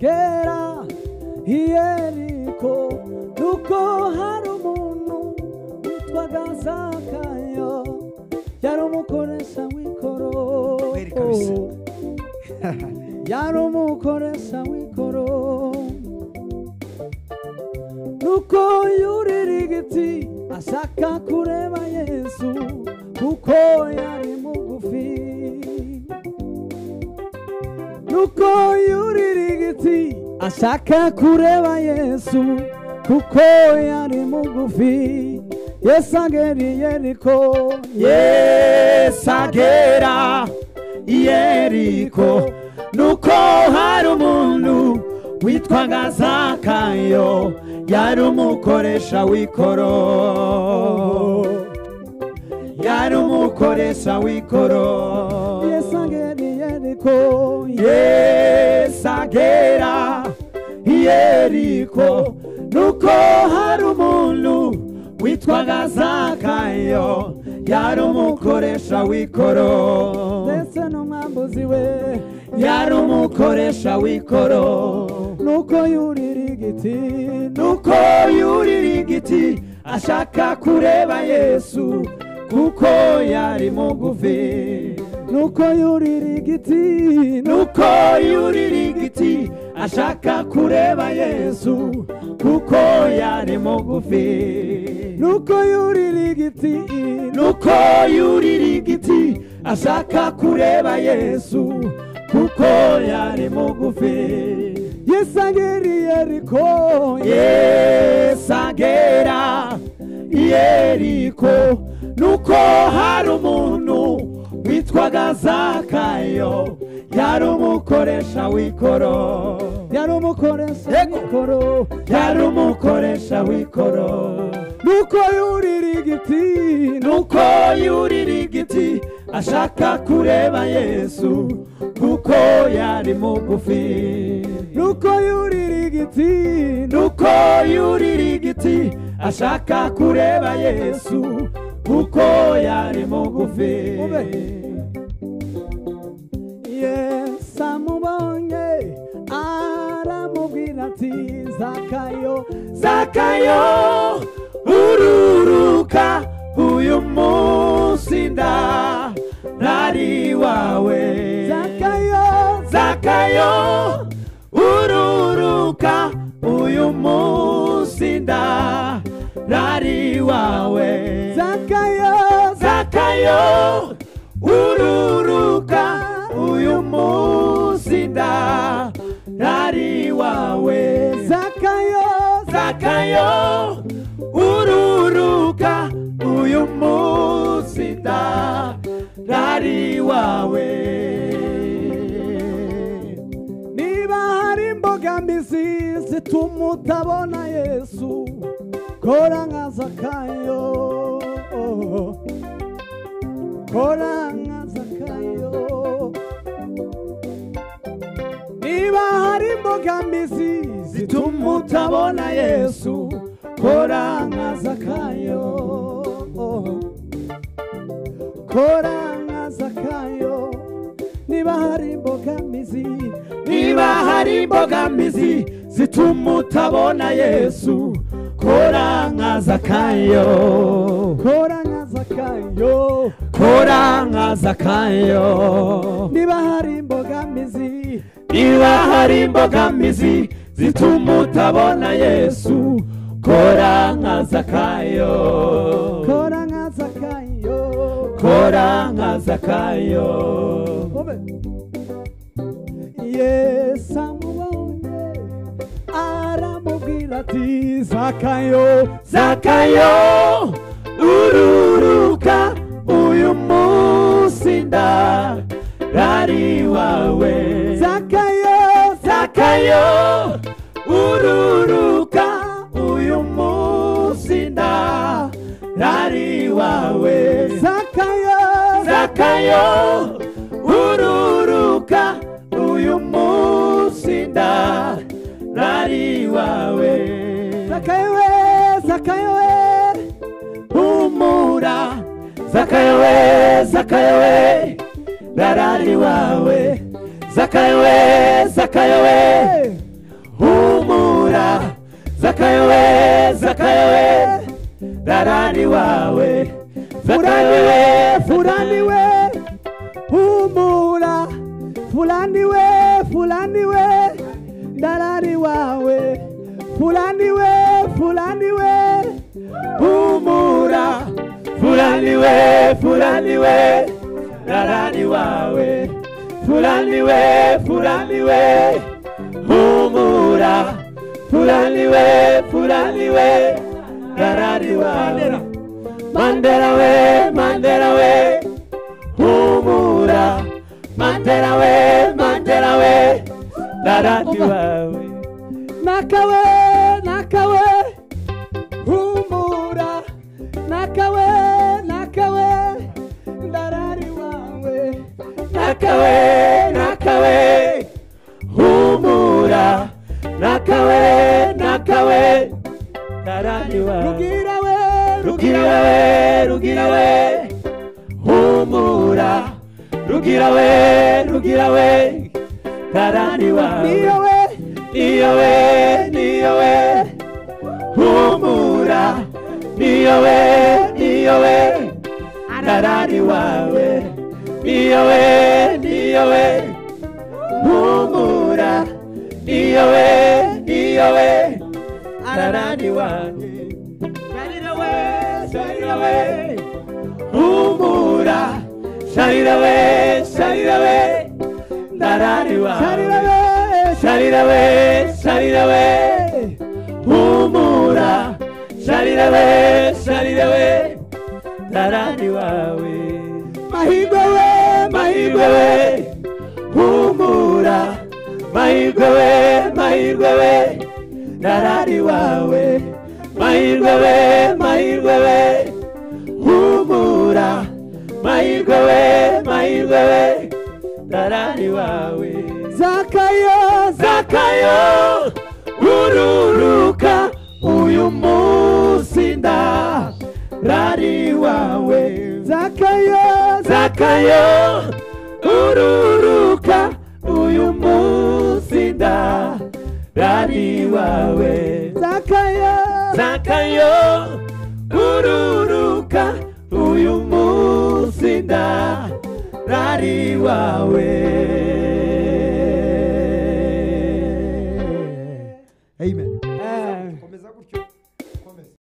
kera i yeriko nuko hari umuntu witwaga zakayo yari umukoresha w'ikoro Kweli kabisa. yari umukoresha w'ikoro nuko yurira igiti ashaka kureba yesu kuko yari mugufi nuko yurira igiti ashaka kureba yesu kuko yari mugufi yesu agera i yeriko yesu agera i yeriko nuko hari umuntu witwaga zakayo yari umukoresha w'ikoro yari umukoresha w'ikoro yesu agera i yeriko yesu agera i yeriko nuko hari umuntu witwaga zakayo yari umukoresha w'ikoro ndetse n'umwambuzi we yari umukoresha w'ikoro nuko yurira igiti nuko yurira igiti ashaka kureba yesu kuko yari mugufi nuko yurira igiti nuko yurira igiti ashaka kureba yesu kuko yari mugufi nuko yurira igiti nuko yurira igiti ashaka kureba yesu kuko yari mugufi yesu agera i yeriko yesu agera i yeriko nuko hari umuntu witwaga zakayo yari umukoresha w'ikoro yari umukoresha w'ikoro yari umukoresha w'ikoro nuko yurira igiti nuko yurira igiti ashaka kureba yesu kuko yari mugufi nuko yurira igiti nuko yurira igiti ashaka kureba yesu kuko yari mugufi yesu amubonye aramubwira ati zakayo zakayo ururuka uyu munsi nda nari wawe zakayo zakayo ururuka uyu munsi nda nari wawe zakayo zakayo ururuka uyu munsi nda nari wawe zakayo zakayo ururuka uyu munsi nda nari wawe niba hari imbogamizi zituma utabona yesu kora nka zakayo kora nka zakayo niba hari imbogamizi zituma utabona yesu kora nka zakayo kora nka zakayo niba hari imbogamizi niba hari imbogamizi zituma utabona yesu kora nka zakayo kora nka zakayo kora nka zakayo niba hari imbogamizi niba hari imbogamizi zituma utabona yesu kora nka zakayo kora nka zakayo kora nka zakayo yesu amubonye aramubwira ati zakayo zakayo ururuka uyu munsi ndarari wawe zakayo zakayo ururuka uyu munsi ndarari wawe zakayo zakayo ururuka uyu munsi ndarari wawe zakayo we zakayo we humura zakayo we zakayo we ndarari wawe zakayo we zakayo we darani wawe Fulani we, fulani we, humura fulani we fulani we dalali wawe fulani we fulani we humura fulani we fulani we dalali wawe fulani we fulani we humura fulani we fulani we dalali wawe mandela we mandela we humura mandela we mandela we darati wawe nakawe nakawe humura nakawe nakawe darari wawe nakawe nakawe humura nakawe nakawe darari wawe rugira we rugira we rugira we humura rugira we rugira we karani wawe niyo we niyo we niyo we humura niyo we niyo we karani wawe niyo we niyo we humura niyo we niyo we karani wanjye sharira we sharira we humura sharira we sharira we ndarari wawe sharira we sharira we sharira we humura sharira we sharira we ndarari wawe mahirwe we mahirwe we humura mahirwe we mahirwe we ndarari wawe mahirwe we mahirwe we humura mahirwe we mahirwe we darari wawe zakayo zakayo ururuka uyu munsi ndarari wawe zakayo zakayo ururuka uyu munsi ndarari wawe zakayo zakayo ururuka uyu munsi ndarari wawe